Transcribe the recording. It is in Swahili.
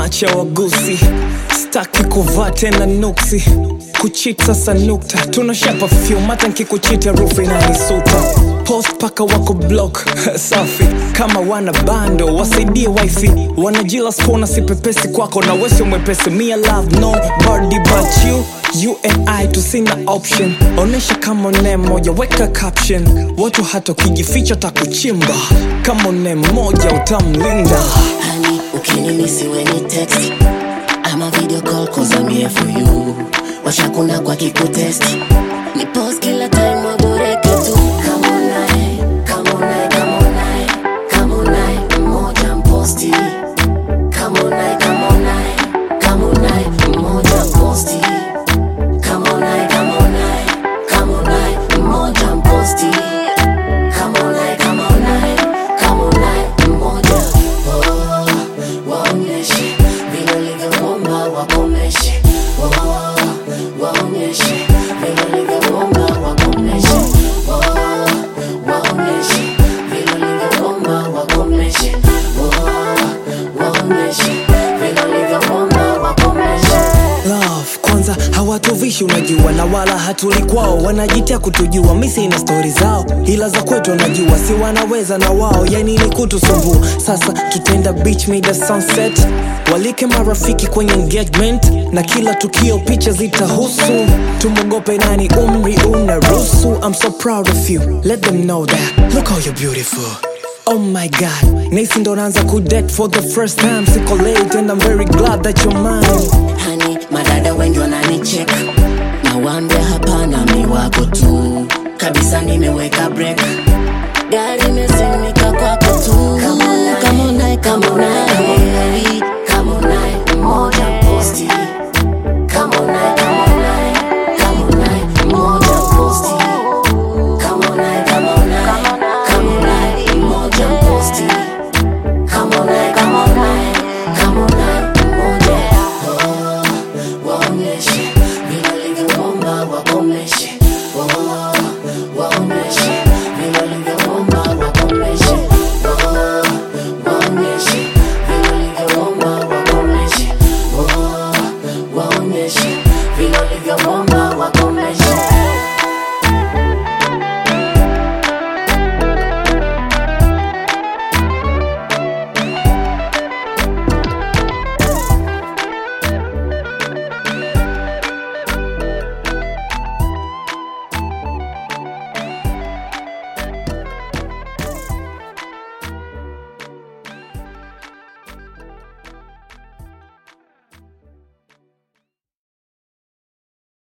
macha wagusi staki kuvaa tena nuksi kuchit sasa nukta tunashapa fyum hata nkikuchiti harufu inanisuta post paka wako block safi kama wana bando wasaidie wifi wanajila spona sipepesi kwako na wesio mwepesi mia love no body but you you and i tusina option onesha kama ne moja weka caption watu hata ukijificha takuchimba kama ne moja utamlinda Honey, ukinimisi when you text I'm a video call cause I'm here for you washakuna kwa kikutest ni post kila time waboreke tu Come on nae, come on nae, come on nae, come on nae, mmoja mposti Come on nae, come on nae, come on nae, mmoja mposti Come on nae, come on nae, come on nae, mmoja mposti Come on nae, come on nae, come on nae, mmoja Oh, waonyeshe vile ulivyoomba wakomeshe Oh, waonyeshe vile ulivyoomba wakomeshe Oh, waonyeshe vile ulivyoomba wakomeshe Oh, waonyeshe vile ulivyoomba wakomeshe love kwanza hawatuvishi unajua na wala hatuli kwao wanajitia kutujua misi ina stori zao ila za kwetu wanajua si wanaweza na wao yani ni kutusumbua sasa tutenda beach mida sunset walike marafiki kwenye engagement na kila tukio picha zitahusu tumwogope nani umri unaruhusu i'm so proud of you let them know that look how you're beautiful Oh my god, nahisi ndo naanza kudate for the first time Siko late and I'm very glad that you're mine hani madada wengi wananichek nawambia hapana mi wako tu kabisa nimeweka break gari imesimika kwako tu Come on nae, come on nae,